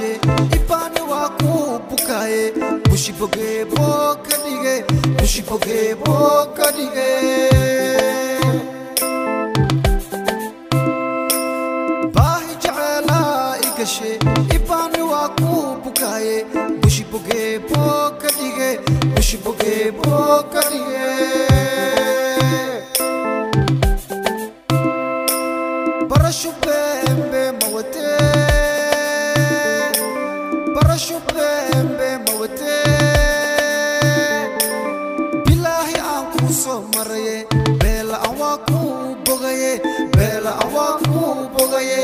ibaani waa ku bukaaye bushi bogee boo ka dhige bushi bogee boo ka dhige baahi jeceelaa i gashe ibaani waa ku bukaaye bushi bogee boo ka dhige bushi bogee boo ka dhige barasho bembe mawate barasho bembe mawate bilaahi aan kuu soo maraye beela aan waa kuu bogaye beela aan waa kuu bogaye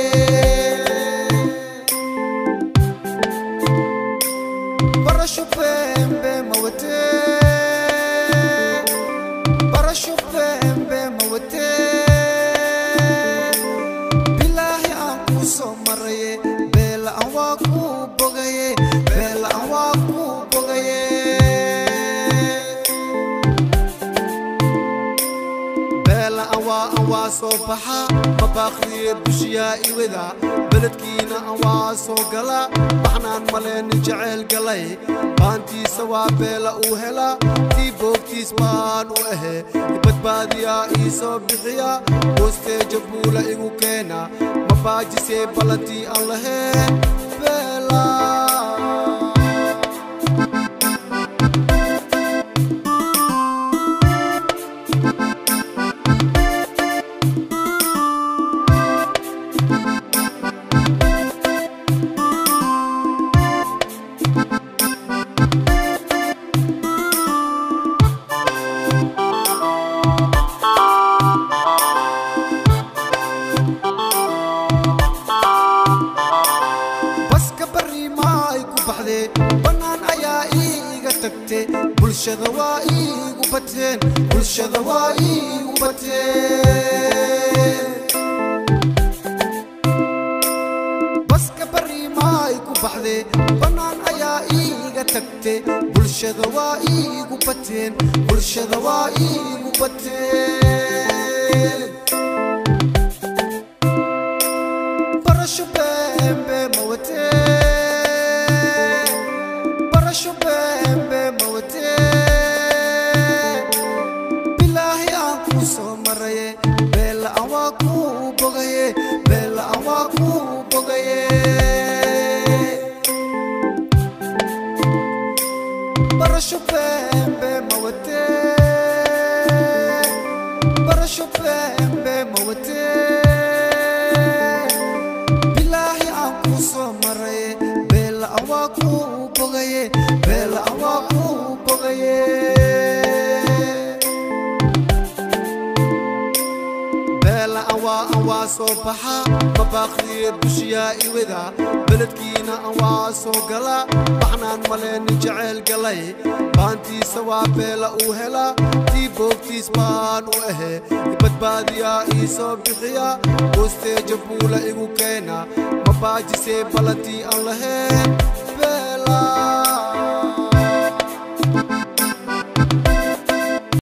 barasho bembe mawate barasho bembe mawate bilaahi aan kuu soo maraye beela aan waa kuu bogaye beela aan waa kuu bogaye beela aan waa aan waa soo baxa mabaaqdiye bushiyaa iwada beledkiina aan waa soo gala waxnaan maleenin jeceyl galay baantiisa waa beela uu hela tii boogtiis baan u ahe badbaadiyaa ii soo bixiya hoosteeja buula igu keena mabaajisee ballantii aan laheen beela baska barri maay ku baxdee bannaan ayaa iiga tagte bulshada waa iigu bateen bulshada waa iigu bateen baska barri maay ku baxdee bannaan ayaa iiga tagte bulshada waa iigu bateen bulshada waa iigu bateen barasho bembe mawate barasho bembe mawate bilaahi aan kuu soo maraye beela aan waa kuu bogaye beela aan waa kuu bogaye barasho bembe mawate barasho bembe mawate bilaahi aan kuu soo maraye beela aan waa kuu bogaye beela aan waa kuu bogaye beela aan waa aan waa soo baxa mabaaqdiye bushiyaa iwada beledkiina aan waa soo gala waxnaan maleenin jeceyl galay baantiisa waa beela uu hela tii boogtiis baan u ahe badbaadiyaa ii soo bixiya hoosteeja buula igu keena mabaajisee ballantii aan laheen